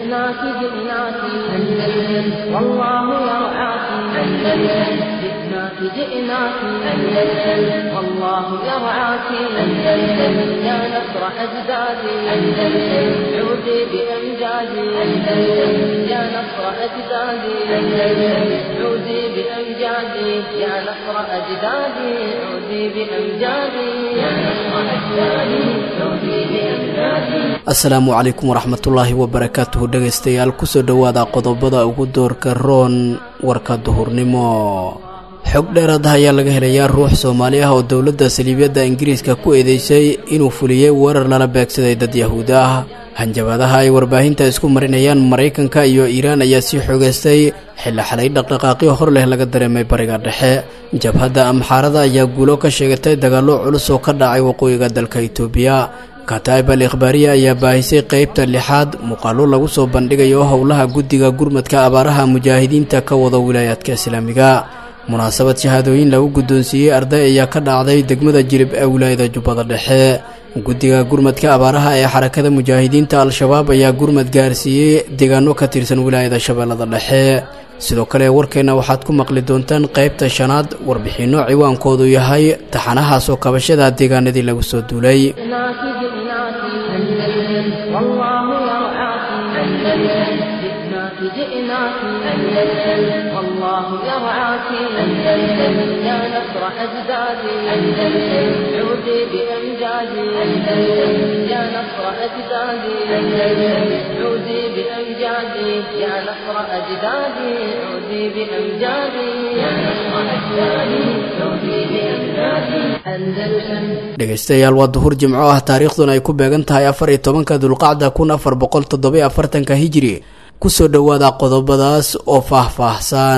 جئناك جئناك أندلس والله يرعاك أندلس جئناك جئناك أندلس والله يرعاك أندلس يا نصر أجدادي أندلس عودي بأمجادي أندلس يا نصر أجدادي أندلس عودي بأمجادي يا نصر أجدادي عودي بأمجادي يا نصر أجدادي عودي بأمجادي asalaamu calaykum waraxmatullaahi wabarakaatuhu dhegaystayaal kusoo dhowaada qodobada ugu doorka roon warka duhurnimo xog dheeraad ah ayaa laga helayaa ruux soomaali ah oo dowladda saliibyadda ingiriiska ku eedeysay inuu fuliyey weerar lala beegsaday dad yahuud ah hanjabaadaha ay warbaahinta isku marinayaan maraykanka iyo iiraan ayaa sii xoogaystay xilli xalay dhaqdhaqaaqyo hor leh laga dareemay bariga dhexe jabhadda amxaarada ayaa guulo ka sheegatay dagaallo culus oo ka dhacay waqooyiga dalka itoobiya kataib al ikhbaariya ayaa baahisay qeybta lixaad muuqaallo lagu soo bandhigayo howlaha guddiga gurmadka abaaraha mujaahidiinta ka wada wilaayaadka islaamiga munaasabad shahaadooyin lagu guddoonsiiyey arday ayaa ka dhacday degmada jilib ee wilaayada jubbada dhexe guddiga gurmadka abaaraha ee xarakada mujaahidiinta al-shabaab ayaa gurmad gaarsiiyey deegaano ka tirsan wilaayada shabeellada dhexe sidoo kale warkeenna waxaad ku maqli doontaan qaybta shanaad warbixinno ciwaankoodu yahay taxanahaas oo kabashada deegaanadii lagu soo duulay جئناك أندلس والله يرعاك أندلس يا نصر أجدادي أندلس عودي بأمجادي أندلس يا نصر أجدادي أندلس عودي بأمجادي يا نصر أجدادي عودي بأمجادي يا نصر أجدادي عودي بأمجادي أندلسا dhegaystayaal waa duhur jimco ah taariikhduna ay ku beegan tahay afar iyo tobanka dulqacda kun afar boqol toddobiyo afartanka hijiri kusoo dhowaada qodobadaas oo faah-faahsan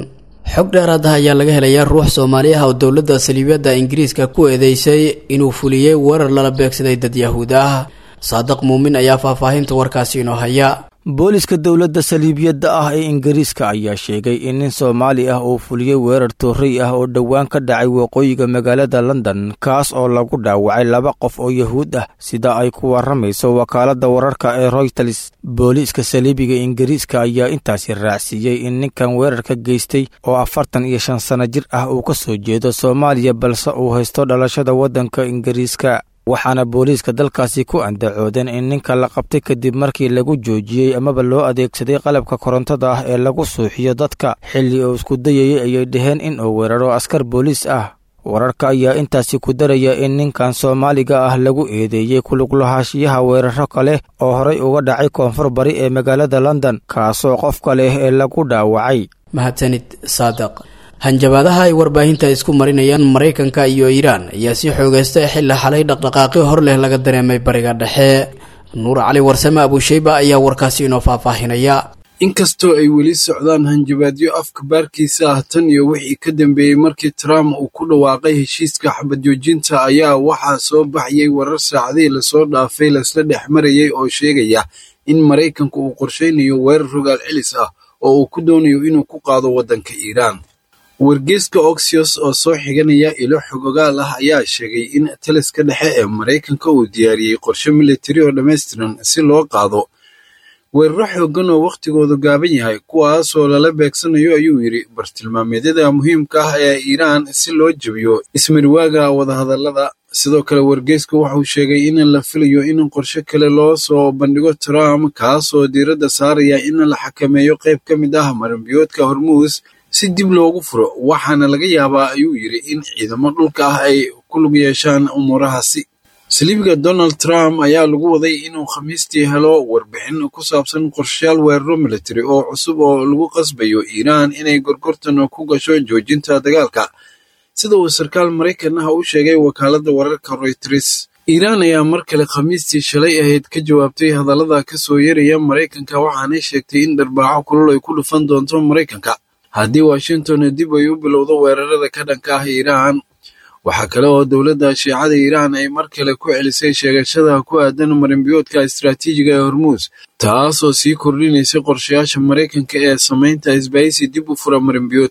xog dheeraad ah ayaa laga helayaa ruux soomaali ah oo dowladda saliibyadda ingiriiska ku eedeysay inuu fuliyey weerar lala beegsaday dad yahuud ah saadiq muumin ayaa faahfaahinta warkaasi inoo haya booliska dowladda saliibiyadda ah ee ingiriiska ayaa sheegay in nin soomaali ah uu fuliyey weerar toorrey ah oo dhowaan ka dhacay waqooyiga magaalada london kaas oo lagu dhaawacay laba qof oo yahuud ah sida ay ku warramayso wakaaladda wararka ee royters booliiska saliibiga ingiriiska ayaa intaasi raacsiiyey in ninkan weerarka geystay oo afartan iyo shan sanno jir ah uu ka soo jeedo soomaaliya balse uu haysto dhalashada waddanka ingiriiska waxaana booliiska dalkaasi ku andacoodeen in ninka la qabtay kadib markii lagu joojiyey amaba loo adeegsaday qalabka korontada ah ee lagu suuxiyo dadka xilli uu isku dayayay ayay dhaheen in uu weeraro askar booliis ah wararka ayaa intaasi ku daraya in ninkan soomaaliga ah lagu eedeeyey kuluglahaanshiyaha weeraro kale oo horay uga dhacay koonfur bari ee magaalada london kaasoo qofka leh ee lagu dhaawacay mahadsanid saadiq hanjabaadaha ay warbaahinta isku marinayaan maraykanka iyo iiraan ayaa sii xoogaystay xilli xalay dhaqdhaqaaqyo hor leh laga dareemay bariga dhexe nuur cali warsame abuusheyba ayaa warkaasi inoo faahfaahinaya inkastoo ay weli socdaan hanjabaadyo afka baarkiisa ah tan iyo wixii ka dambeeyey markii trump uu ku dhawaaqay heshiiska xabadjoojinta ayaa waxaa soo baxayay warar saacadihii lasoo dhaafay laisla dhex marayay oo sheegaya in maraykanku uu qorshaynayo weerar rogaal celis ah oo uu ku doonayo inuu ku qaado waddanka iiraan wargeeska oxios oo soo xiganaya ilo xogogaal ah ayaa sheegay in taliska dhexe ee maraykanka uu diyaariyey qorshe militari oo dhammaystiran si loo qaado weeraro xooggan oo wakhtigoodu gaaban yahay kuwaasoo lala beegsanayo ayuu yidhi bartilmaameedyada muhiimka ah ee iiraan si loo jebiyo ismariwaaga wadahadallada sidoo kale wargeysku wuxuu sheegay in la filayo in qorshe kale loo soo bandhigo trump kaasoo diiradda saaraya in la xakameeyo qayb ka mid ah maranbiyoodka hormuus si dib loogu furo waxaana laga yaabaa ayuu yidhi in ciidamo dhulka ah ay ku lug yeeshaan umuurahaasi saliibiga donald trump ayaa lagu waday inuu khamiistii helo warbixin ku saabsan qorshayaal weeraro militari oo cusub oo lagu qasbayo iiraan inay gorgortan ku gasho joojinta dagaalka sida uu sarkaal maraykan ah u sheegay wakaaladda wararka royters iiraan ayaa mar kale khamiistii shalay ahayd ka jawaabtay hadallada ka soo yaraya maraykanka waxaanay sheegtay in dharbaaxo kulul ay ku dhufan doonto maraykanka haddii washington dib ay u bilowdo weerarada ka dhanka ah iiraan waxaa kale oo dowladda shiicada iiraan ay mar kale ku celisay sheegashada ku aadan marinbiyoodka istaraatiijiga ee hormuus taasoo sii kordhinaysay qorshayaasha maraykanka ee samaynta isbahaysi dib u fura marinbiyoodkan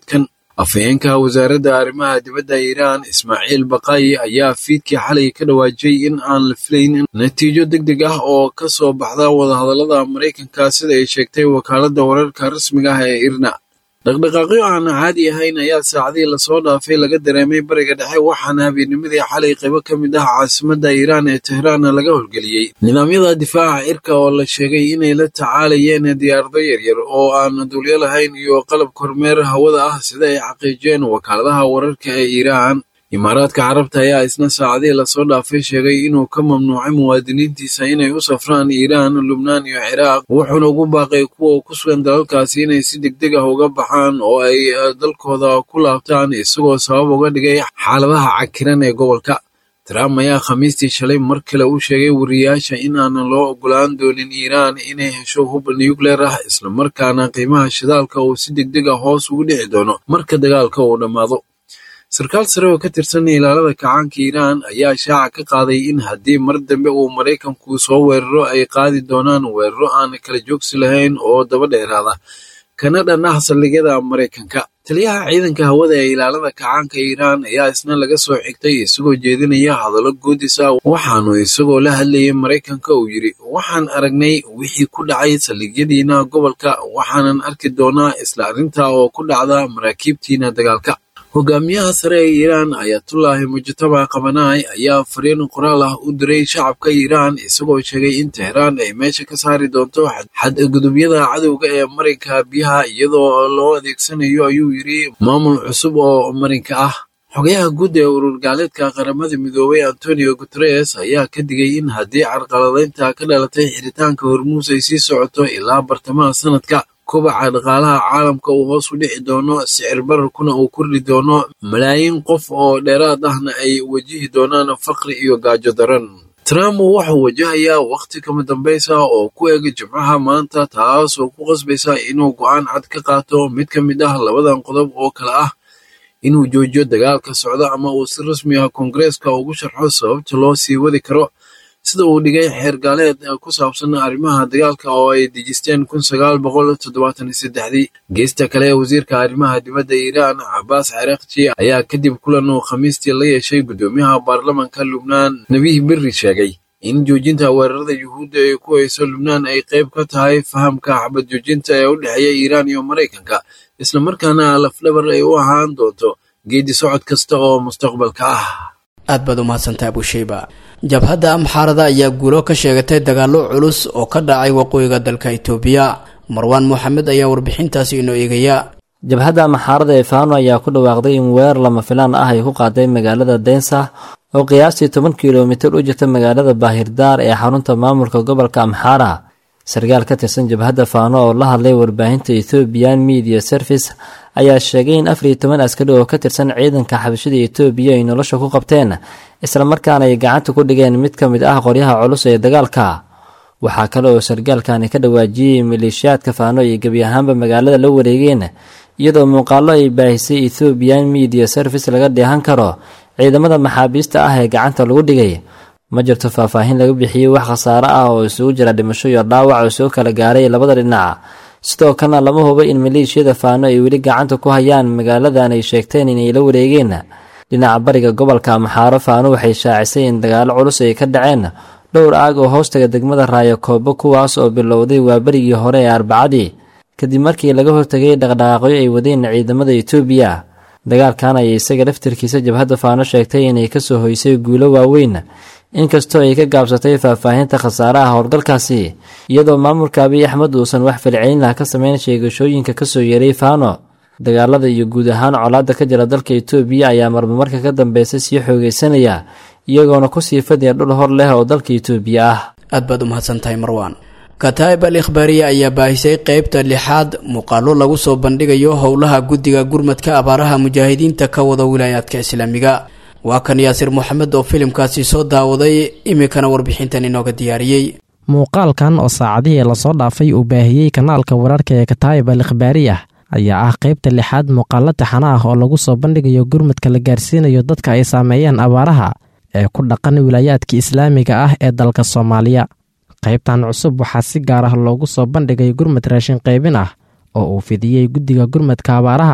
afhayeenka wasaaradda arrimaha dibadda iiraan ismaaciil baqaayi ayaa fiidkii xalay ka dhawaajiyey in aan la filayn natiijo deg deg ah oo ka soo baxda wadahadallada maraykanka sida ay sheegtay wakaaladda wararka rasmiga ah ee irna dhaqdhaqaaqyo aan caadi ahayn ayaa saacadii lasoo dhaafay laga dareemay bariga dhexe waxaana habeennimadii xalay qaybo ka mid ah caasimadda iiraan ee tehraanna laga howlgeliyey nidaamyada difaaca cirka oo la sheegay inay la tacaalayeen diyaarado yaryar oo aan duulyo lahayn iyo qalab kormeer hawada ah sida ay xaqiijiyeen wakaaladaha wararka ee iiraan imaaraadka carabta ayaa isna saacadii lasoo dhaafay sheegay inuu ka mamnuucay muwaadiniintiisa inay u safraan iiraan lubnaan iyo ciraaq wuxuuna ugu baaqay kuwa ku sugan dalalkaasi inay si degdeg ah uga baxaan oo ay dalkooda ku laabtaan isagoo sabab uga dhigay xaaladaha cakiran ee gobolka trump ayaa khamiistii shalay mar kale u sheegay wariyaasha in aanan loo ogolaan doonin iiraan inay hesho hub nucleer ah islamarkaana qiimaha shidaalka uu si degdeg ah hoos ugu dhici doono marka dagaalka uu dhammaado sarkaal sare oo ka tirsan ilaalada kacaanka iiraan ayaa shaaca ka qaaday in haddii mar dambe uu maraykanku soo weeraro ay qaadi doonaan weeraro aan kala joogsi lahayn oo daba dheeraada kana dhan ah saldhigyada maraykanka taliyaha ciidanka hawada ee ilaalada kacaanka iiraan ayaa isna laga soo xigtay isagoo jeedinaya hadallo goodis ah waxaanu isagoo la hadlayay maraykanka uu yidhi waxaan aragnay wixii ku dhacay saldhigyadiina gobolka waxaanan arki doonaa isla arrinta oo ku dhacda maraakiibtiina dagaalka hogaamiyaha sare ee iiraan ayatullaahi mujtaba qabanaay ayaa fariin qoraal ah u diray shacabka iiraan isagoo sheegay in tehraan ay meesha ka saari doonto xadgudubyada cadowga ee marinka biyaha iyadoo loo adeegsanayo ayuu yidhi maamul cusub oo marinka ah xogayaha guud ee urur gaaleedka qaramada midoobay antonio guteres ayaa ka digay in haddii carqaladaynta ka dhalatay xiritaanka hormuus ay sii socoto ilaa bartamaha sanadka kobaca dhaqaalaha caalamka uu hoos u dhici doono sicir bararkuna uu kordhi doono malaayiin qof oo dheeraad ahna ay wajihi doonaan faqri iyo gaajo daran trump wuxuu wajahayaa wakhti kama dambaysa oo ku eg jimcaha maanta taas oo ku qasbaysa inuu go'aan cad ka qaato mid ka mid ah labadan qodob oo kale ah inuu joojiyo dagaalka socda ama uu si rasmi ah koongareeska ugu sharxo sababta loo sii wadi karo sida uu dhigay xeer gaaleed ku saabsan arrimaha dagaalka oo ay dejisteen kun sagaal boqol toddobaatan iyo saddexdii geesta kale ee wasiirka arrimaha dibadda iiraan cabaas caraaqji ayaa kadib kulan uu khamiistii la yeeshay guddoomiyaha baarlamanka lubnaan nebiih berri sheegay in joojinta weerarada yuhuudda ee ku hayso lubnaan ay qayb ka tahay fahamka xabad joojinta ee u dhexeeya iiraan iyo maraykanka islamarkaana lafdhabar ay u ahaan doonto geedi socod kasta oo mustaqbalka ah aad baad u mahadsantaha abusheyba jabhadda amxaarada ayaa guulo ka sheegatay dagaallo culus oo ka dhacay waqooyiga dalka itoobiya marwaan moxamed ayaa warbixintaasi inoo eegaya jabhadda amxaarada ee faano ayaa ku dhawaaqday in weerar lama filaan ah ay ku qaaday magaalada densa oo qiyaastii toban kilomitir u jirta magaalada baahirdaar ee xarunta maamulka gobolka amxaara sarkaal ka tirsan jabhadda faano oo la hadlay warbaahinta ethoobiyan media service ayaa sheegay in afar iyo toban askari oo ka tirsan ciidanka xabashada etoobiya ay nolosha ku qabteen islamarkaana ay gacanta ku dhigeen mid ka mid ah qoryaha culus ee dagaalka waxaa kale oo sarkaalkani ka dhawaajiyey maleeshiyaadka faano ay gebi ahaanba magaalada la wareegeen iyadoo muuqaallo ay baahisay ethoobiyan media service laga dheehan karo ciidamada maxaabiista ah ee gacanta lagu dhigay ma jirto faahfaahin laga bixiyey wax khasaare ah oo isugu jira dhimasho iyo dhaawac oo soo kala gaaray labada dhinac sidoo kalena lama hubo in maleeshiyada faano ay weli gacanta ku hayaan magaaladan ay sheegteen inay la wareegeen dhinaca bariga gobolka amxaaro faano waxay shaacisay in dagaalo culus ay ka dhaceen dhowr aag oo hoostaga degmada raayo koobo kuwaas oo bilowday waa berigii hore ee arbacadii kadib markii laga hortagay dhaqdhaqaaqyo ay wadeen ciidamada etoobiya dagaalkan ayay isaga laftirkiisa jabhadda faano sheegtay inay kasoo hoysay guulo waaweyn inkastoo ay ka gaabsatay faahfaahinta khasaaraha howlgalkaasi iyadoo maamulka abiy axmed uusan wax falcelin ah ka sameyn sheegashooyinka kasoo yeeray faano dagaalada iyo guud ahaan colaadda ka jira dalka etoobiya ayaa marmamarka ka dambeysa sii xoogeysanaya iyagoona kusii fadhiya dhul hor leh oo dalka etoobiya ah aad baad u mahadsantahay marwaan kataa'ib al ikhbaariya ayaa baahisay qeybta lixaad muuqaallo lagu soo bandhigayo howlaha guddiga gurmadka abaaraha mujaahidiinta ka wada wilaayaadka islaamiga waa kan yaasir moxamed oo filimkaasi soo daawaday iminkana warbixintan inooga diyaariyey muuqaalkan oo saacadihii lasoo dhaafay uu baahiyey kanaalka wararka ee kataa'ib al ikhbaariyah ayaa ah qaybta lixaad muuqaallo taxana ah oo lagu soo bandhigayo gurmadka la gaarsiinayo dadka ay saameeyeen abaaraha ee ku dhaqan wilaayaadka islaamiga ah ee dalka soomaaliya qaybtan cusub waxaa si gaar ah loogu soo bandhigay gurmad raashin qaybin ah oo uu fidiyey guddiga gurmadka abaaraha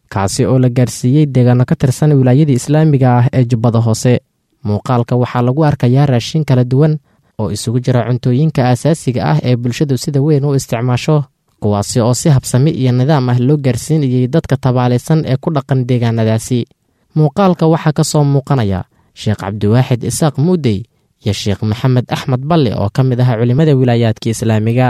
kaasi oo la gaarsiiyey deegaano ka tirsan wilaayadii islaamiga ah ee jubbada hoose muuqaalka waxaa lagu arkayaa raashin kala duwan oo isugu jira cuntooyinka aasaasiga ah ee bulshadu sida weyn u isticmaasho kuwaasi oo si habsami iyo nidaam ah loo gaarsiinayay dadka tabaalaysan ee ku dhaqan deegaanadaasi muuqaalka waxaa ka soo muuqanaya sheekh cabdiwaaxid isaaq muudey iyo sheekh maxamed axmed balle oo ka mid ah culimmada wilaayaadka islaamiga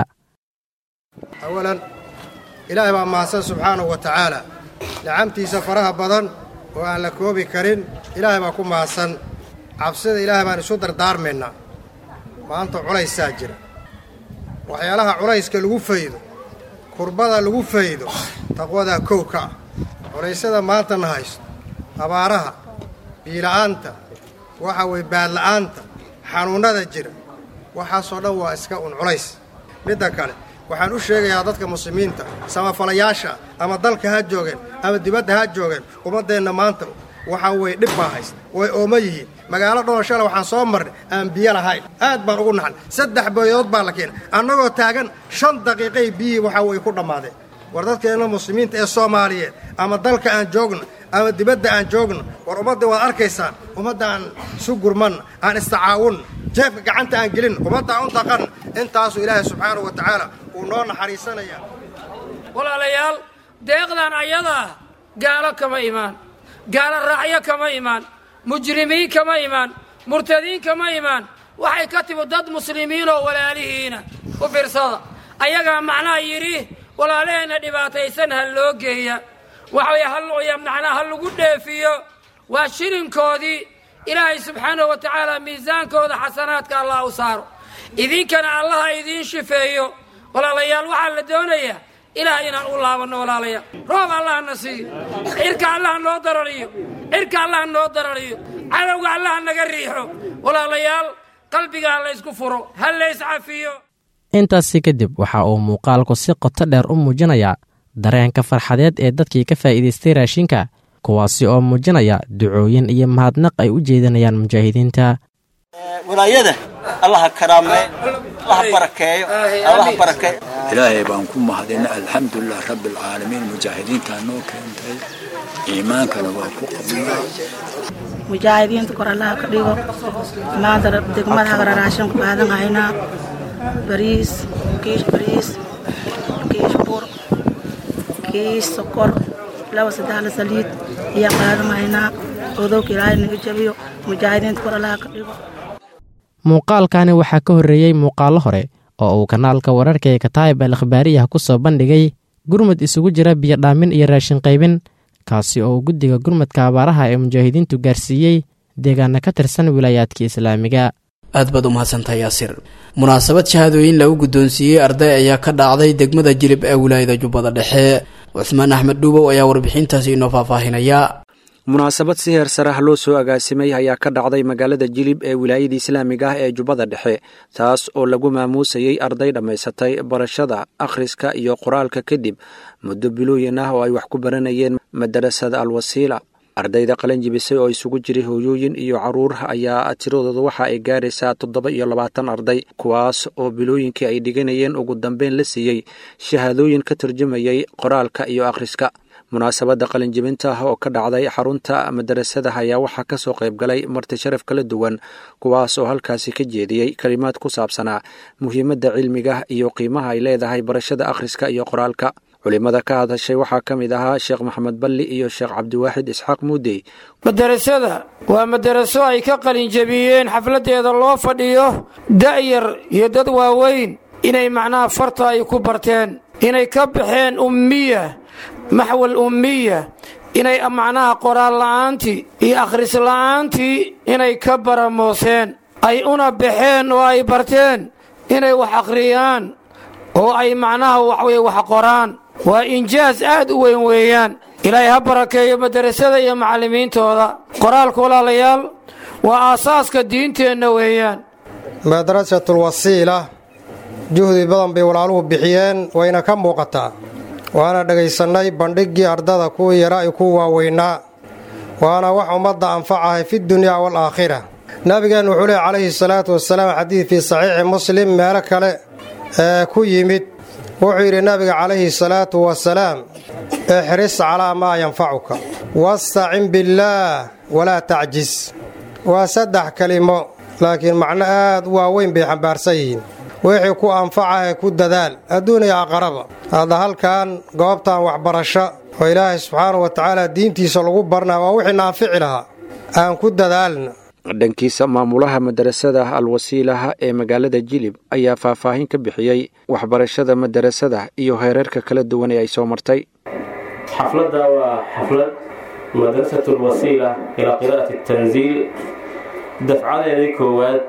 awalan ilaahay baa mahadsan subxaanahu wa tacaala nicamtiisa faraha badan oo aan la koobi karin ilaahay baa ku mahadsan cabsida ilaahay baan isu dardaarmaynaa maanta culaysaa jira waxyaalaha culayska lagu faydo kurbada lagu faydo taqwadaa kow ka ah culaysyada maanta na haysto abaaraha biila'aanta waxa weye baadla'aanta xanuunnada jira waxaasoo dhan waa iska un culays midda kale waxaan u sheegayaa dadka muslimiinta samafalayaasha ama dalka ha joogeen ama dibadda ha joogeen ummaddeenna maanta waxaa weye dhib baa haysta way ooma yihiin magaalo dhoon shala waxaan soo marnay aan biyo lahayn aad baan ugu naxnay saddex boyood baa la keenay annagoo taagan shan daqiiqay biyihii waxaa weye ku dhammaadeen war dadkeenna muslimiinta ee soomaaliyeed ama dalka aan joogno ama dibadda aan joogno war ummadda waad arkaysaan ummadda aan isu gurmanna aan istacaawunna jeefka gacanta aan gelin ummadda aan u daqanna intaasuu ilaahay subxaanahu wa tacaala uu noo naxariisanayaa walaalayaal deeqdan ayadaa gaalo kama imaan gaalo raacyo kama imaan mujrimiin kama imaan murtadiin kama imaan waxay ka timi dad muslimiinoo walaalihiina u fiirsada ayagaa macnaha yidhi walaalaheenna dhibaataysan ha loo geeya waxaway macnaa ha lagu dheefiyo waa shilinkoodii ilaahay subxaanahu wa tacaala miisaankooda xasanaadka allah u saaro idinkana allaha idiin shifeeyo walaalayaal waxaa la doonayaa ilaah inaan u laabanno walaalayaal roob allaha na siiyo cirka allaha noo darariyo cirka allaha noo darariyo cadowga allaha naga riixo walaalayaal qalbiga ha laysku furo ha layscafiyo intaasi kadib waxa uu muuqaalku si qoto dheer u muujinayaa dareenka farxadeed ee dadkii ka faa'iidaystay raashinka kuwaasi oo muujinaya ducooyin iyo mahadnaq ay u jeedinayaan mujaahidiinta walaayada allaha karaamee allaha barakeeyo allaha barakeeyo ilaahay baan ku mahadina alxamdulilah rabbialcaalamiin mujaahidiintaa noo keentay iimaankana waa ku qabnaa mujaahidiinta kor allaha ka dhigo maanta degmada hagara raashin ku qaadan haynaa bariis kiish bariis kiish bur kiish sokor laba sadexla saliid ayaa qaadan haynaa odowka ilaahay naga jabiyo mujaahidiinta kor allaha ka dhigo muuqaalkani waxaa ka horreeyey muuqaallo hore oo uu kanaalka wararka ee kataayib al akhbaariyah ku soo bandhigay gurmud isugu jira biyodhaamin iyo raashin qaybin kaasi oo uu guddiga gurmudka abaaraha ee mujaahidiintu gaarsiiyey deegaana ka tirsan wilaayaadka islaamiga aad baad u mahadsantahay yaasir munaasabad shahaadooyin lagu guddoonsiiyey arday ayaa ka dhacday degmada jilib ee wilaayada jubbada dhexe cusmaan axmed dhuubow ayaa warbixintaasi inoo faahfaahinaya munaasabad si heer sarah loo soo agaasimay ayaa ka dhacday magaalada jilib ee wilaayada islaamiga ah ee jubbada dhexe taas oo lagu maamuusayey arday dhammaysatay barashada akhriska iyo qoraalka kadib muddo bilooyin ah oo ay wax ku baranayeen madarasada alwasiila ardayda qalin jibisay oo isugu jiray hooyooyin iyo carruur ayaa tiradooda waxa ay gaaraysaa toddoba iyo labaatan arday kuwaas oo bilooyinkii ay dhiganayeen ugu dambeyn la siiyey shahaadooyin ka turjumayay qoraalka iyo akhriska munaasabadda qalinjibinta ah oo ka dhacday xarunta madarasada ayaa waxaa ka soo qayb galay marti sharaf kala duwan kuwaas oo halkaasi ka jeediyey kalimaad ku saabsanaa muhiimadda cilmiga iyo qiimaha ay leedahay barashada akhriska iyo qoraalka culimada ka hadashay waxaa ka mid ahaa sheekh maxamed balli iyo sheekh cabdiwaaxid isxaaq muudey madarasada waa madaraso ay ka qalinjabiyeen xafladdeeda loo fadhiyo da'yar iyo dad waaweyn inay macnaha farta ay ku barteen inay ka baxeen ummiya maxwal ummiya inay macnaha qoraal la'aantii iyo akhris la'aantii inay ka baramooseen ay una baxeen oo ay barteen inay wax akhriyaan oo ay macnaha waxweye wax qoraan waa injaas aad u weyn weeyaan ilaahay ha barakeeyo madarasada iyo macallimiintooda qoraalka walaalayaal waa aasaaska diinteenna weeyaan madrasatulwasiila juhdi badan bay walaaluhu bixiyeen wayna ka muuqataa waana dhegaysannay bandhiggii ardada kuwii yara iyo kuwa waaweynaa waana wax ummadda anfacahay fi dunyaa waalaakhira nabigeennu wuxuu leey calayhi salaatu wasalaam xadiid fii saxiixi muslim meelo kale ee ku yimid wuxuu yidhi nabiga calayhi salaatu wasalaam ixris calaa maa yanfacuka wastacin billaah walaa tacjis waa saddex kelimo laakiin macno aad u waaweyn bay xambaarsan yihiin wixii ku anfacahe ku dadaal adduuniya aqaraba hadda halkan goobtan waxbarasho oo ilaahay subxaanau wa tacaala diintiisa lagu barnaa waa wixii naanfici lahaa aan ku dadaalna dhankiisa maamulaha madarasada alwasiilaha ee magaalada jilib ayaa faahfaahin ka bixiyey waxbarashada madarasada iyo heerarka kala duwan ee ay soo martay xafladda waa xaflad madrasat alwasiila ilaa qiraa'ati tanziil dafcadeedii koowaad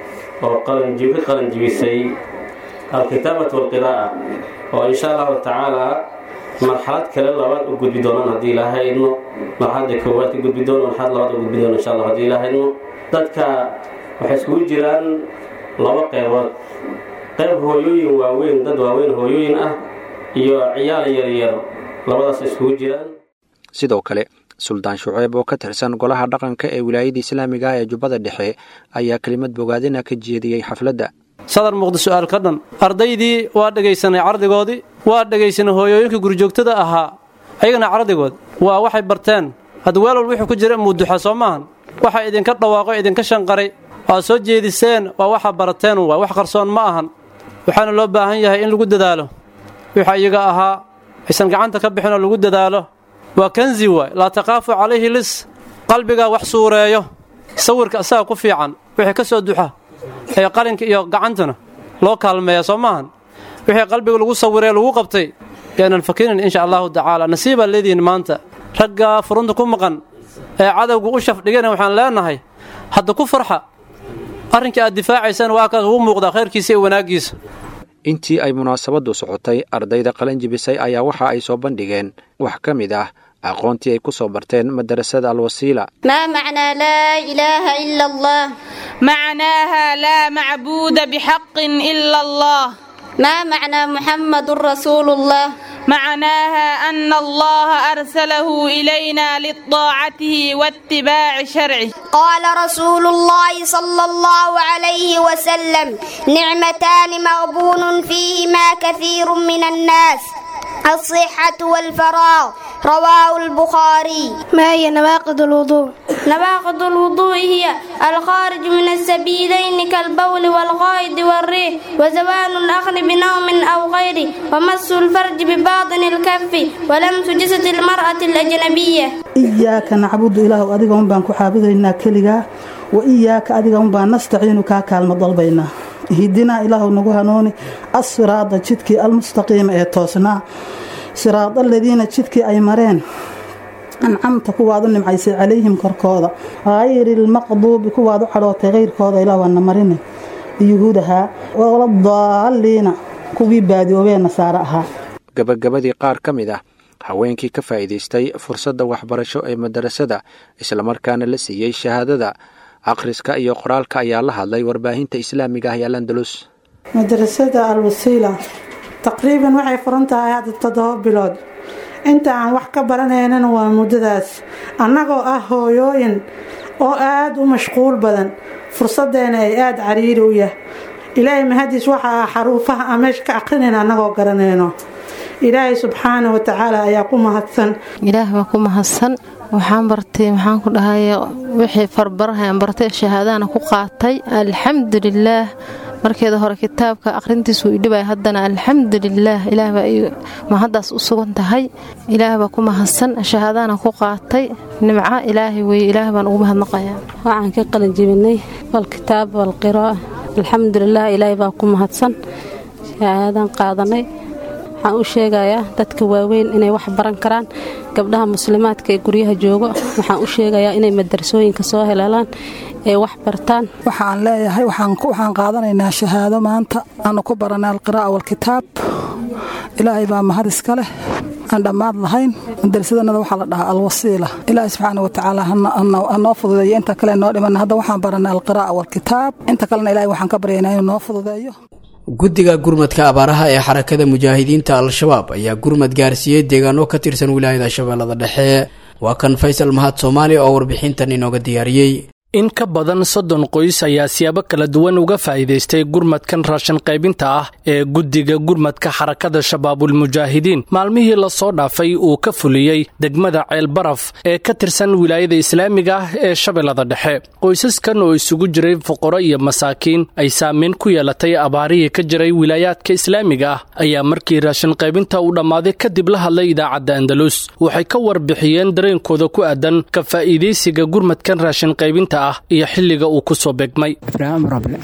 oo qalanjibi ka qalanjibisay alkitaabatu walqiraa'a oo insha allahu tacaalaa marxalad kale labaad u gudbi doonaan haddii ilaahay idmo marxaladda koowaad ka gudbi doono marxalad labaad u gudbi doono insha allah haddii ilaahay idmo dadka waxay iskugu jiraan laba qeybood qayb hooyooyin waaweyn dad waaweyn hooyooyin ah iyo ciyaal yaryar labadaas iskugu jiraan sidoo kale suldaan shuceeb oo ka tirsan golaha dhaqanka ee wilaayada islaamiga ah ee jubbada dhexe ayaa kelimad bogaadina ka jeediyey xafladda sadar muuqda su'aal ka dhan ardaydii waa dhegaysanay cardigoodii waa dhegaysanay hooyooyinkii gurjoogtada ahaa ayagana cardigood waa waxay barteen hadda weel walba wuxuu ku jira muuduxa soo maahan waxa idinka dhawaaqo idinka shanqaray waad soo jeediseen waa waxa barateen waa wax qarsoon ma ahan waxaana loo baahan yahay in lagu dadaalo wixii iyaga ahaa aysan gacanta ka bixin oo lagu dadaalo waa kanzi waay laa taqaafu calayhi lis qalbigaa wax suureeyo sawirka asaga ku fiican wixii ka soo duxa ee qalinka iyo gacantuna loo kaalmeeya soo maahan wixii qalbiga lagu sawiree lagu qabtay yaanan fakinin insha allahu tacaala nasiibaa leedihiin maanta raggaa furunta ku maqan ee cadowga u shafdhigana waxaan leenahay hadda ku farxa arrinkii aad difaacaysaan waa kaas ugu muuqdaa khayrkiisa iyo wanaaggiisa intii ay munaasabaddu socotay ardayda qalanjibisay ayaa waxa ay soo bandhigeen wax ka mid ah aqoontii ay ku soo barteen madarasada alwasiila ما معنى لا إله إلا الله معناها لا معبود بحق إلا الله ما معنى محمد رسول الله معناها أن الله أرسله إلينا لطاعته واتباع شرعه قال رسول الله صلى الله عليه وسلم نعمتان مغبون فيهما كثير من الناس الصحة والفراغ رواه البخاري ما هي نواقض الوضوء نواقض الوضوء هي الخارج من السبيلين كالبول والغائط والريح وزوال الأخذ بنوم أو غيره ومس الفرج بباطن الكف ولمس جسد المرأة الأجنبية iyaaka nacbudu ilaahu adiga un baan ku xaabidaynaa keligaa wa iyaaka adiga un baan nastaciinu kaa kaalmo dalbaynaa hidinaa ilaahu nagu hanuuni assiraada jidkii almustaqiima ee toosnaa siraad aladiina jidkii ay mareen ancamta kuwaad u nimcaysay calayhim korkooda hayri lmaqduubi kuwaad u cadhootay kayrkooda ilaah waana marine yuhuudahaa waladaalliina kuwii baadiyoobee nasaare ahaa gabagabadii qaar ka mid ah haweenkii ka faa'iidaystay fursadda waxbarasho ee madarasada islamarkaana la siiyey shahaadada akhriska iyo qoraalka ayaa la hadlay warbaahinta islaamiga ah ee alandalus madarasada alwasiila taqriiban waxay furan tahay hadda toddoba bilood inta aan wax ka baranaynana waa muddadaas annagoo ah hooyooyin oo aada u mashquul badan fursadeena ay aada cariiri u yah ilaahay mahadiis waxa ah xaruufaha aan meesha ka aqrinayna annagoo garanayno ilaahay subxaana wa tacaala ayaa ku mahadsan ilaah baa ku mahadsan waxaan bartay maxaan ku dhahay wixii farbarahan bartay shahaadahana ku qaatay alxamdulilaah markeeda hore kitaabka aqrintiisu idhibay haddana alxamdulilaah ilaah baa mahaddaas u sugan tahay ilaah baa ku mahadsan shahaadahana ku qaatay nimco ilaahay weye ilaah baan ugu mahadnaqayaa waxaan ka qalin jebinay walkitaab walqiraa'a alxamdulilah ilaahay baa ku mahadsan shahaadaan qaadanay waxaan u sheegayaa dadka waaweyn inay wax baran karaan gabdhaha muslimaadka ee guryaha joogo waxaan u sheegayaa inay madarasooyinka soo heleelaan ee wax bartaan waxaan leeyahay waxaan qaadanaynaa shahaado maanta aanu ku baranay alqiraa'a walkitaab ilaahay baa mahad iska leh aan dhammaad lahayn madarasadanada waxaa la dhahaa alwasiila ilaahay subxaana watacaala hanoo fududeeyo inta kale noo dhiman hadda waxaan baranay alqiraa'a walkitaab inta kalena ilahay waxaan ka baryaynaa inuu noo fududeeyo guddiga gurmadka abaaraha ee xarakada mujaahidiinta al-shabaab ayaa gurmad gaarsiiyey deegaano ka tirsan wilaayada shabeellada dhexe waa kan faysal mahad soomaali oo warbixintan inooga diyaariyey in ka badan soddon qoys ayaa siyaabo kala duwan uga faa'iidaystay gurmadkan raashin qaybinta ah ee guddiga gurmadka xarakada shabaabulmujaahidiin maalmihii lasoo dhaafay uu ka fuliyey degmada ceelbaraf ee ka tirsan wilaayada islaamiga ah ee shabeellada dhexe qoysaskan oo isugu jiray fuqaro iyo masaakiin ay saameyn ku yeelatay abaarihii ka jiray wilaayaadka islaamiga ah ayaa markii raashin qaybinta uu dhammaaday kadib la hadlay idaacadda andalus waxay ka warbixiyeen dareenkooda ku aadan ka faa'iidaysiga gurmadkan raashin qaybinta iyo xilliga uu ku soo begmay ibraahim rable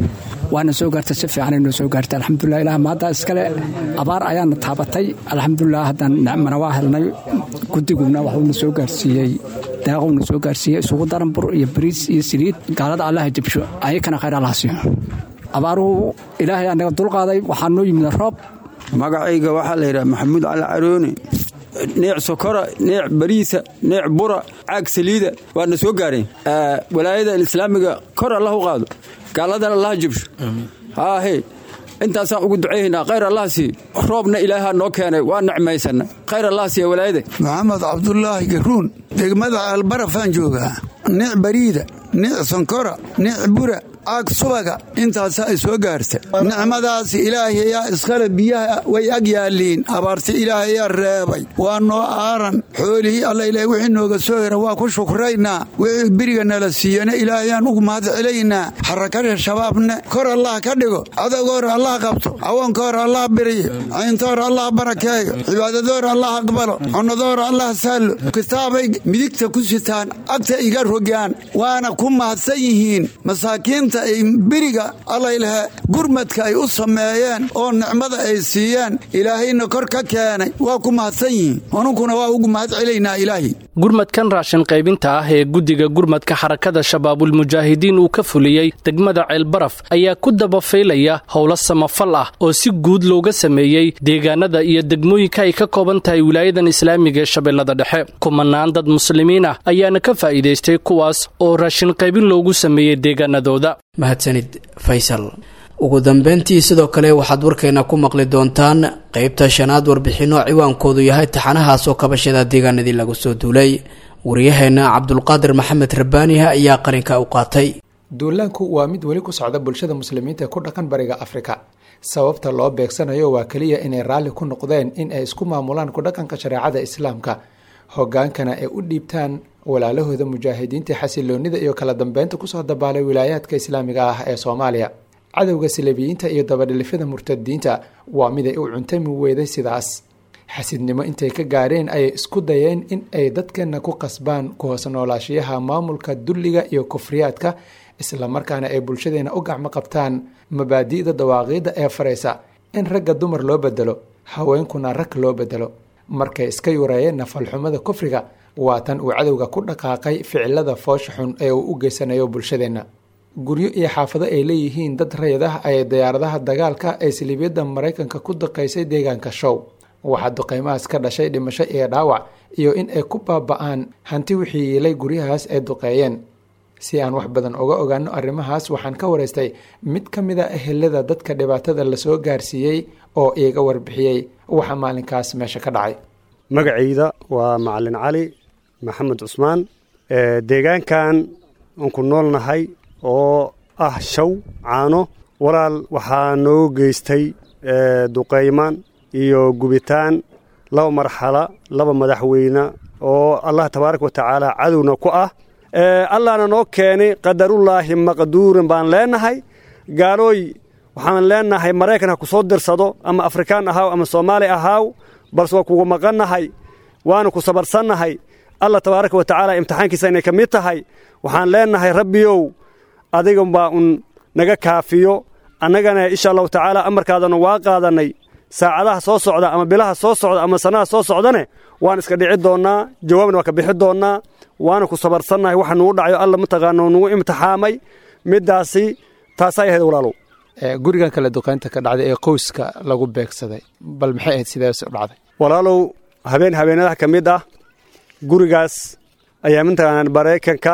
waana soo gaartay si fiican noo soo gaartay alxamdulilah ilaah maadda iskale abaar ayaana taabatay alxamdulilah haddaan nicmana waa helnay guddiguna waxuuna soo gaarsiiyey daaqowna soo gaarsiiyey isugu daran bur iyo bariis iyo saliid gaalada allaha jabsho ayakana khayr allaha siiyo abaaruhu ilaahay anaga dulqaaday waxaa noo yimid roob magacayga waxaa la yidhaha maxamuud cali carooni neec sokora neec bariisa neec bura caag saliida waana soo gaareen walaayada islaamiga kor allah u qaado gaaladan allah jibsho haahe intaasaan ugu ducayhaynaa khayr allah sii roobna ilaahaa noo keenay waa nicmaysana khayr allah siiya walaayada maxamed cabdulaahi garuun degmada albarafaan joogaa neec bariida neec sonkora neec bura caag subaga intaasa ay soo gaarta nicmadaas ilaahay ayaa iskale biyaha way ag yaalliin abaarti ilaahay ayaa reebay waa noo aaran xoolihii alla ilaah wixii nooga soo hera waa ku shukraynaa wixii beriga nala siiyana ilaahayaan ugu mahad celaynaa xarakada shabaabne kor allah ka dhigo cadowga hore allah qabto cawoonka hore allah biriyo caynta hore allah barakeeyo cibaadada hore allah aqbalo cunada hore allah saallo kitaabay midigta ku sitaan agta iga rogaan waana ku mahadsan yihiin masaakiinta beriga allaylahe gurmadka ay u sameeyeen oo nicmada ay siiyeen ilaahayna kor ka keenay waa ku mahadsan yihiin anunkuna waa ugu mahad celaynaa ilaahay gurmadkan raashin qaybinta ah ee guddiga gurmadka xarakada shabaabulmujaahidiin uu ka fuliyey degmada ceelbaraf ayaa ku dabafaylaya howlo samafal ah oo si guud looga sameeyey deegaanada iyo degmooyinka ay ka kooban tahay wilaayadan islaamiga ee shabeellada dhexe kumanaan dad muslimiin ah ayaana ka faa'iidaystay kuwaas oo raashin qaybin loogu sameeyey deegaanadooda mahadsanid faysal ugu dambeyntii sidoo kale waxaad warkeena ku maqli doontaan qeybta shanaad warbixinno ciwaankoodu yahay taxanahaasoo kabashada deegaanadii lagu soo duulay waryaheena cabdulqaadir maxamed rabbaaniha ayaa qarinka u qaatay duulaanku waa mid weli ku socda bulshada muslimiinta ee ku dhaqan bariga afrika sababta loo beegsanayo waa keliya inay raalli ku noqdeen in ay isku maamulaan ku dhaqanka shareecada islaamka hogaankana ay u dhiibtaan walaalahooda mujaahidiinta xasiloonida iyo kala dambeynta kusoo dabaalay wilaayaadka islaamiga ah ee soomaaliya cadowga salabiyiinta iyo dabadhilifyada murtadiinta waa mid ay u cuntami weyday sidaas xasidnimo intay ka gaareen ayay isku dayeen in ay dadkeenna ku qasbaan ku hoos noolaashiyaha maamulka dulliga iyo kufriyaadka islamarkaana ay bulshadeena u gacmo qabtaan mabaadi'da dawaaqiidda ee faraysa in ragga dumar loo bedelo haweenkuna rag loo bedelo markay iska yureeyeen nafalxumada kufriga waa tan uu cadowga ku dhaqaaqay ficilada foosha xun ee uu u geysanayo bulshadeenna guryo iyo xaafado ay leeyihiin dad rayid ah ay diyaaradaha dagaalka ee siliibyada maraykanka ku duqaysay deegaanka show waxaa duqeymahaas ka dhashay dhimasho iyo dhaawac iyo in ay ku baaba-aan hanti wixii yiilay guryahaas ay duqeeyeen si aan wax badan uga ogaano arrimahaas waxaan ka waraystay mid ka mid a ehelada dadka dhibaatada lasoo gaarsiiyey oo iiga warbixiyey waxa maalinkaas meesha ka dhacay magacayda waa macalin cali maxamed cusmaan deegaankan aan ku noolnahay oo ah shaw caano walaal waxaa noo geystay duqaymaan iyo gubitaan laba marxala laba madaxweyne oo allah tabaaraka wa tacaala cadowna ku ah allahna noo keenay qadarullaahi maqduurin baan leenahay gaalooy waxaan leenahay maraykan ha ku soo dirsado ama afrikaan ahaaw ama soomaali ahaaw balse waa kugu maqannahay waana ku sabarsannahay allah tabaaraka wa tacaala imtixaankiisa inay ka mid tahay waxaan leenahay rabbiyow adiga baa un naga kaafiyo annagana insha allahu tacaala amarkaadana waa qaadannay saacadaha soo socda ama bilaha soo socda ama sannada soo socdane waan iska dhici doonnaa jawaabna waa ka bixi doonnaa waana ku sabarsannahay waxa nugu dhacayo alla mataqaana nugu imtixaamay middaasi taasay ahayd walaalow gurigan kale duqaynta ka dhacday ee qoyska lagu beegsaday bal maxay ahayd sidees u dhacday walaalow habeen habeenadaha ka mid ah gurigaas ayaa mataqaanaa maraykanka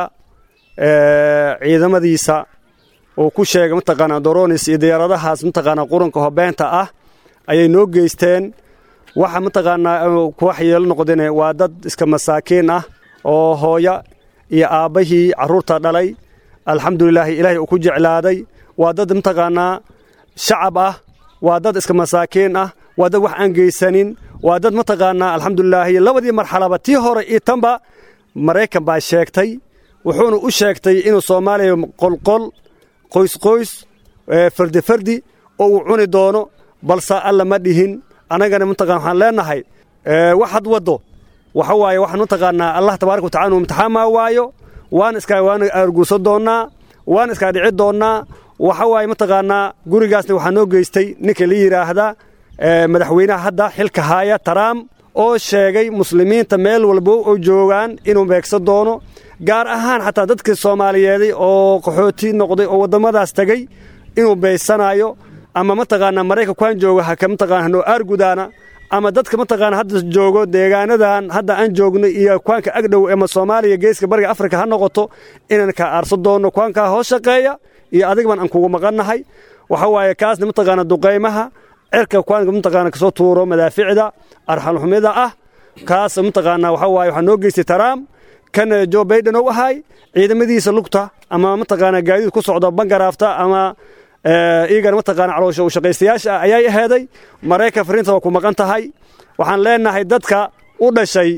ciidamadiisa uu ku sheegay mataqaanaa doronis iyo diyaaradahaas mataqaanaa quranka hobeenta ah ayay noo geysteen waxa mataqaanaa kuwax yeelo noqdeen waa dad iska masaakiin ah oo hooya iyo aabbahii carruurta dhalay alxamdulilaahi ilaahay uu ku jeclaaday waa dad mataqaanaa shacab ah waa dad iska masaakiin ah waa dad wax aan geysanin waa dad mataqaanaa alxamdulilaahi labadii marxalaba tii hore iyo tanba maraykan baa sheegtay wuxuuna u sheegtay inuu soomaaliya qolqol qoysqoys fardi fardi oo uu cuni doono balse alla ma dhihin annagana mataqana waxaan leenahay waxaad waddo waxa waaye waxaan mataqaanaa allah tabaaraka watacala inuu imtixaamaa waayo waan iskaa waan arguursan doonnaa waan iskaa dhici doonnaa waxa waaye mataqaanaa gurigaasna waxaa noo geystay ninka la yidhaahda madaxweynaha hadda xilka haaya taraam oo sheegay muslimiinta meel walbo oo joogaan inuu beegsan doono gaar ahaan xataa dadkii soomaaliyeeday oo qaxooti noqday oo waddamadaas tegey inuu beysanayo ama mataqaanaa maraykankuaan jooga haka mataqana hanoo aargudaana ama dadka mataqaana hadda joogo deegaanadan hadda aan joogno iyo kuwaanka agdhow ama soomaaliya geeska bariga afrika ha noqoto inaan kaa aarsan doonno kuwaankaa hoos shaqeeya iyo adigban aan kugu maqannahay waxa waaye kaasna mataqaana duqaymaha cirka kuwaanka mataqaana kasoo tuuro madaaficda arxalxumida ah kaas mataqaana waxa waaye waxaa noo geystay taraam kan jo baiden ou ahay ciidamadiisa lugta ama mataqaana gaadiid ku socda bangaraafta ama iyagana mataqaana caloosha u shaqaystayaasha ah ayay aheeday maraykan fariinta waa ku maqan tahay waxaan leenahay dadka u dhashay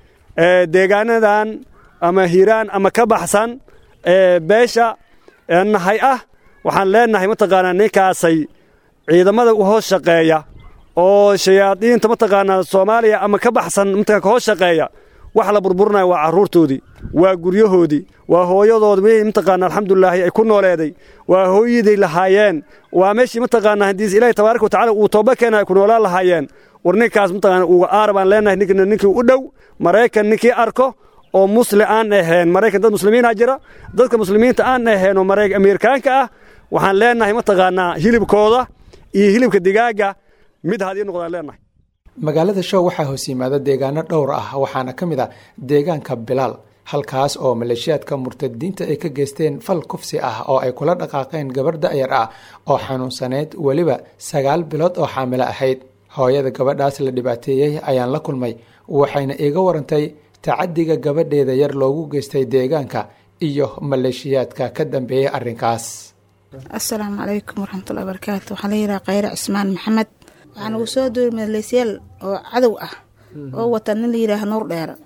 deegaanadan ama hiiraan ama ka baxsan beesha nahay ah waxaan leenahay mataqaanaa ninkaasay ciidamada u hoos shaqeeya oo shayaadiinta mataqaanaa soomaaliya ama ka baxsan mataqaa ka hoos shaqeeya wax la burburinaya waa carruurtoodii waa guryahoodii waa hooyadood wixii mataqaana alxamdulilaahi ay ku nooleeday waa hooyaday lahaayeen waa meeshii mataqaana haddii ilaahi tabaaraka watacaala uu tooba keena ay ku noolaan lahaayeen war ninkaas mataqaana uga aar baan leenahay ninkina ninkii u dhow maraykan ninkii arko oo musli aan ahayn maraykan dad muslimiina jira dadka muslimiinta aan ahayn oo ameerikaanka ah waxaan leenahay mataqaanaa hilibkooda iyo hilibka digaaga mid hadii noqdaan leenahay magaalada show waxaa hoos yimaada deegaano dhowr ah waxaana ka mid ah deegaanka bilaal halkaas oo maleeshiyaadka murtadiinta ay ka geysteen fal kufsi ah oo ay kula dhaqaaqeen gabarh da'yar ah oo xanuunsaneyd weliba sagaal bilood oo xaamilo ahayd hooyada gabadhaas la dhibaateeyey ayaan la kulmay waxayna iiga warantay tacadiga gabadheeda yar loogu geystay deegaanka iyo maleeshiyaadka ka dambeeyey arrinkaas asalaamu calaykum waraxmatullahi barakaatu waxaa la yidhaha khayre cismaan maxamed waxaa nagu soo duuri maleesyaal oo cadow ah oo wata nin la yidhaaha nuur dheera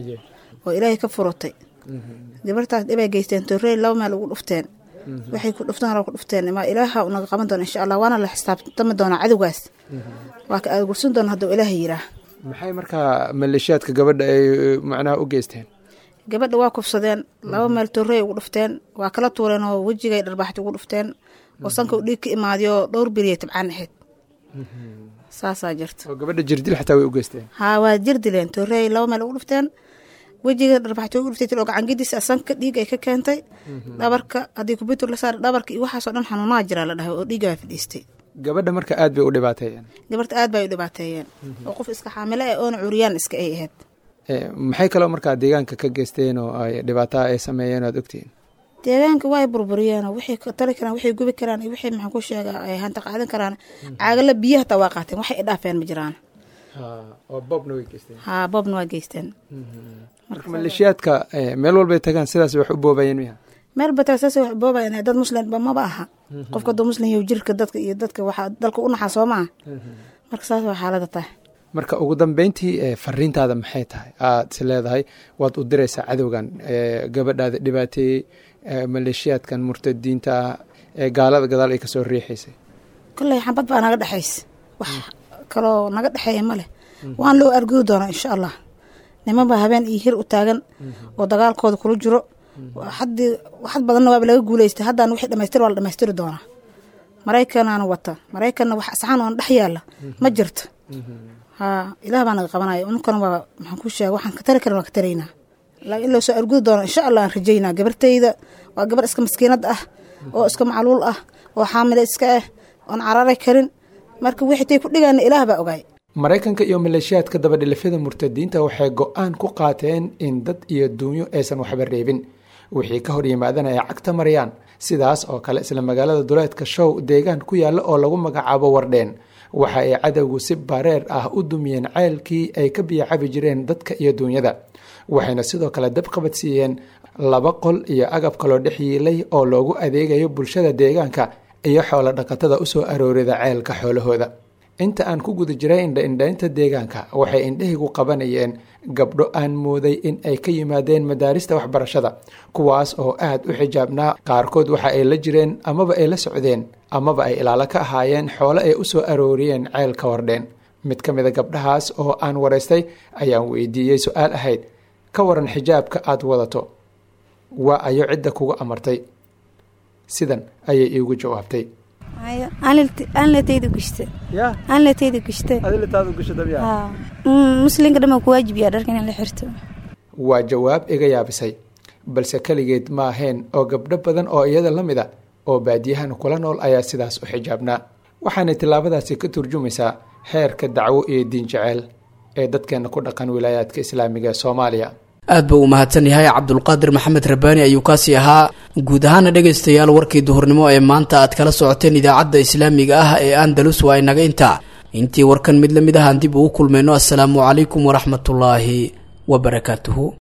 oo ilaahay ka furutay gabartaas dhibay geysteen torrey laba meel ugu dhufteen waxay ku dhuftaan ku dhufteen ma ilaaha unaga qaban doona insha allah waana la xisaabtami doonaa cadowgaas waa ka aagursan doona hadduu ilaaha yiraa maxay markaa maleeshiyaadka gabadha ay macnaha u geysteen gabadha waa kufsadeen laba meel torrey ugu dhufteen waa kala tuureen oo wejigay dharbaaxti ugu dhufteen oo sanka u dhiig ka imaadiyo dhowr beriya tabcaan ahayd saasaa jirta oo gabadha jirdil xataa way u geysteen haa waa jirdileen torrey laba meel ugu dhufteen wejiga dharbaxti ugu dhuftay oo gacangidiisa sanka dhiig ay ka keentay dhabarka haddii kubitur la saara dhabarka iyo waxaasoo dhan xanuunaha jiraa la dhahay oo dhiiga baa fadhiistay gabadha marka aad bay u dhibaateeyeen gabarta aad bay u dhibaateeyeen oo qof iska xaamilo ah oona cuuriyaan iska ay ahayd maxay kaloo markaa deegaanka ka geysteen oo ay dhibaataa ay sameeyeen aad ogtihiin deegaanka way burburiyeen oo waxay tari karaan waxay gubi karaan iyo waxay maxaan ku sheegaa ay hanta qaadan karaan caagala biyaha hataa waa qaateen waxay idhaafeen ma jiraan oo boobna way geysteen haa boobna waa geysteen marka maleeshiyaadka meel walbay tagaan sidaas wax u boobayeen miya meel bataa saas wax boobayan dad muslimba maba aha qofka dad muslim iyo jirka dadka iyo dadka waxaa dalka u naxaa soo maaha marka saas waa xaalada tahay marka ugu dambeyntii fariintaada maxay tahay aad is leedahay waad u diraysaa cadowgan gabadhaada dhibaateeyey maleeshiyaadkan murtadiinta ah ee gaalada gadaal ay kasoo riixaysay kolley xabad baa naga dhexaysa wax kaloo naga dhexeeya ma leh waan loo argudi doonaa insha allah niman baa habeen iyo hir u taagan oo dagaalkooda kula jiro haddii waxad badanna waaba laga guuleystay haddaan wixii dhamaystir waa la dhamaystiri doonaa maraykanaana wata maraykanna wax asxaan oona dhex yaalla ma jirto haa ilaah baa naga qabanaya ununkana waa maxaan ku sheega waxaan ka tari karin waan ka taraynaa laakiin in loo soo argudi doono insha allah aan rajaynaa gabartayda waa gabar iska maskiinad ah oo iska macluul ah oo xaamile iska ah oon carari karin marka wixii tay ku dhigaana ilaah baa ogaay maraykanka iyo maleeshiyaadka dabadhilifyada murtadiinta waxay go-aan ku qaateen in dad iyo duunyo aysan waxba reebin wixii ka hor yimaadana ay cagta marayaan sidaas oo kale isla magaalada duleedka show deegaan ku yaalla oo lagu magacaabo wardheen waxa ay cadowgu si bareer ah u dumiyeen ceelkii ay ka biyo cabi jireen dadka iyo duunyada waxayna sidoo kale dab qabadsiiyeen laba qol iyo agab kaloo dhex yiilay oo loogu adeegayo bulshada deegaanka iyo xoolo dhaqatada usoo aroorida ceelka xoolahooda inta aan ku guda jiray indha-indhaynta deegaanka waxay indhahaygu qabanayeen gabdho aan mooday in ay ka yimaadeen madaarista waxbarashada kuwaas oo aad u xijaabnaa qaarkood waxa ay la jireen amaba ay la socdeen amaba ay ilaalo ka ahaayeen xoolo ay u soo arooriyeen ceel ka wardheen mid ka mid a gabdhahaas oo aan waraystay ayaan weydiiyey su-aal ahayd ka waran xijaabka aad wadato waa ayo cidda kugu amartay sidan ayay iigu jawaabtay anlatayda gushte anlatayda gushte muslinka dhan ku waajibiya dharka in la xirto waa jawaab iga yaabisay balse keligeed ma ahayn oo gabdho badan oo iyada la mid a oo baadiyahan kula nool ayaa sidaas u xijaabnaa waxaanay tillaabadaasi ka turjumaysaa heerka dacwo iyo diin jeceel ee dadkeena ku dhaqan wilaayaadka islaamiga ee soomaaliya aad buu u mahadsan yahay cabdulqaadir maxamed rabbaani ayuu kaasi ahaa guud ahaana dhegaystayaal warkii duhurnimo ee maanta aad kala socoteen idaacadda islaamiga ah ee andalus waa inaga intaa intii warkan mid la mid ahaan dib ugu kulmayno assalaamu calaykum waraxmatullaahi wabarakaatuhu